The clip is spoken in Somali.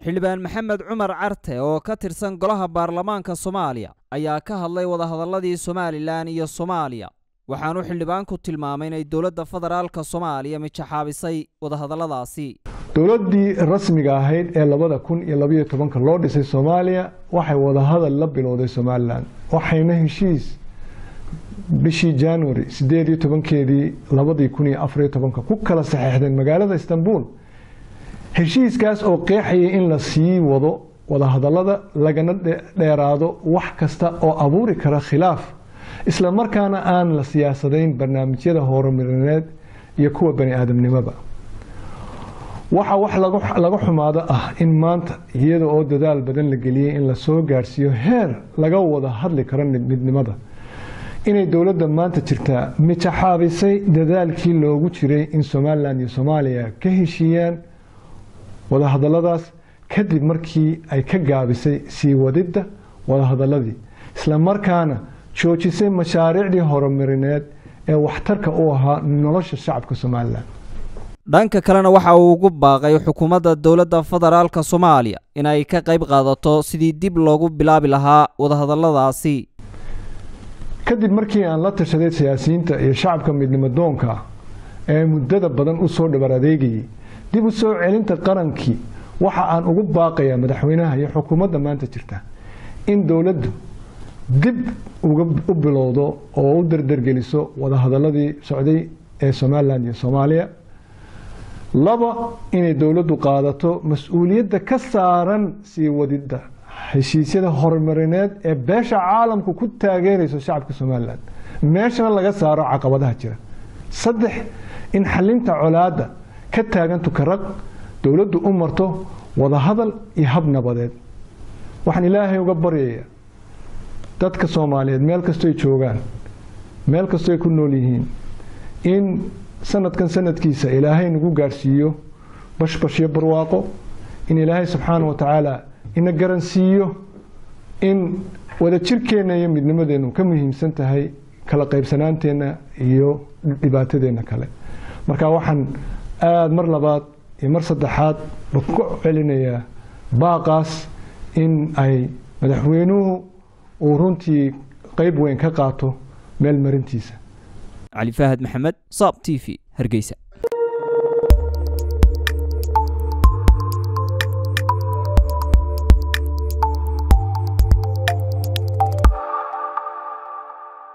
xildhibaan maxamed cumar carte oo ka tirsan golaha baarlamaanka soomaaliya ayaa ka hadlay wadahadalladii somalilan iyo soomaaliya waxaanu xildhibaanku tilmaamay inay dowladda federaalka soomaaliya mijaxaabisay wadahadalladaasi dowladdii rasmiga ahayd ee labada kun iyo labaiyo tobanka loo dhisay soomaaliya waxay wadahadal la bilowday somalilan waxayna heshiis bishii january sideed iyo tobankeedii labadii kun iyo afariyo tobanka ku kala saxeexdeen magaalada istanbul heshiiskaas oo qeexayay in la sii wado wadahadallada lagana dheeraado wax kasta oo abuuri kara khilaaf isla markaana aan la siyaasadayn barnaamijyada horumarineed iyo kuwa bani aadamnimoba waxaa wax laga xumaado ah in maanta iyada oo dadaal badan la geliyey in lasoo gaadhsiiyo heer laga wada hadli karo midnimada inay dowladda maanta jirtaa mijaxaabisay dadaalkii loogu jiray in somalilan iyo soomaaliya ka heshiiyaan wadahadalladaas kadib markii ay ka gaabisay sii wadidda wadahadalladii isla markaana joojisay mashaariicdii horumarineed ee waxtarka u ahaa nolosha shacabka somalilan dhanka kalena waxa uu ugu baaqay xukuumadda dowladda federaalka soomaaliya inay ka qayb qaadato sidii dib loogu bilaabi lahaa wadahadalladaasi kadib markii aan la tashaday siyaasiyiinta iyo shacabka midnimo doonka ee muddada badan u soo dhabar adeegayay dib u soo celinta qarankii waxa aan ugu baaqayaa madaxweynaha iyo xukuumadda maanta jirta in dowladdu dib u bilowdo oo u dardargeliso wadahadaladii socday ee somalilan iyo soomaaliya laba inay dowladdu qaadato mas-uuliyadda ka saaran sii wadidda heshiisyada horumarineed ee beesha caalamku ku taageerayso shacabka somalilan meeshana laga saaro caqabadaha jira saddex in xalinta colaadda ka taagan tukaraq dowladdu u marto wadahadal iyo hab nabadeed waxaan ilaahay uga baryayaa dadka soomaaliyeed meel kastoy joogaan meel kastoy ku nool yihiin in sanadkan sanadkiisa ilaahay nagu gaadhsiiyo bashbashyo barwaaqo in ilaahay subxaana wa tacaala ina garansiiyo in wadajirkeenna iyo midnimadeennu ka muhiimsan tahay kala qaybsanaanteenna iyo dhibaatadeenna kale marka waxaan aada mar labaad iyo mar saddexaad ba ku celinayaa baaqaas in ay madaxweynuhu uu runtii qeyb weyn ka qaato meel marintiisa cali faahad maxamed saab t v hargeysa